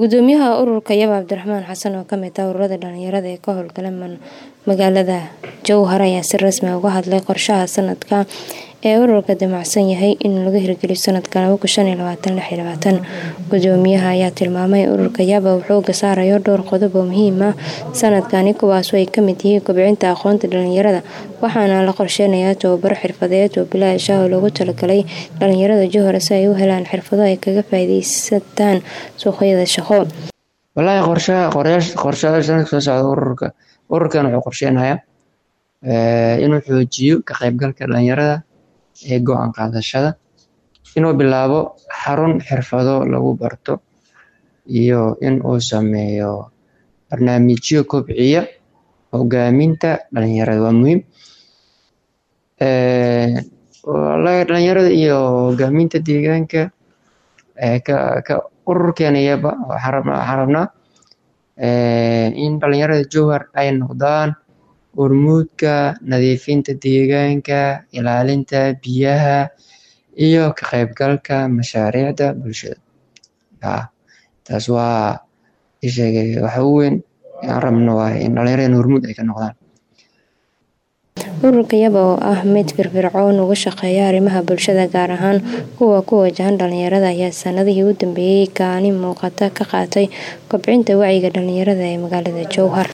gudoomiyaha ururka yaba cabdiraxmaan xasan oo kamid ah ururada dhalinyarada ee ka howlgala magaalada jowhar ayaa si rasmi ah uga hadlay qorshaha sanadka ee ururka damacsan yahay in laga hirgeliyo sanadka gudoomiyaha ayaa tilmaamay ururka yaba uu xooga saarayo dhowr qodob oo muhiim ah sanadkani kuwaasoo ay kamid yihiin kobcinta aqoonta dhalinyarada waxaana la qorsheynayaa tababaro xirfadeed oo bilaash ah oo loogu talagalay dhalinyarada jowhar si ay u helaan xirfado ay kaga faa'iideysataan suuqyada shaqo wallaahi qorshaha qorshaha sanadka soo socda ururka ururkan wuxuu qorsheynayaa inuu xoojiyo ka qaybgalka dhalinyarada ee go-aan qaadashada inuu bilaabo xarun xirfado lagu barto iyo in uu sameeyo barnaamijyo kobciya hogaaminta dhalinyarada waa muhiim wallaahi dhalinyarada iyo hogaaminta deegaanka ka ururkeenayaba waxaan rabnaa in dhalinyarada jowhar ay noqdaan hormuudka nadiifinta deegaanka ilaalinta biyaha iyo ka qaybgalka mashaariicda bulshada taas waa isheegay waxa u weyn aan rabno waay in dhalinyarada hormuud ay ka noqdaan ururka yaba oo ah mid firfircoon uga shaqeeya arrimaha bulshada gaar ahaan kuwa ku wajahan dhalinyarada ayaa sanadihii u dambeeyey kaalin muuqata ka qaatay kobcinta wacyiga dhalinyarada ee magaalada jowhar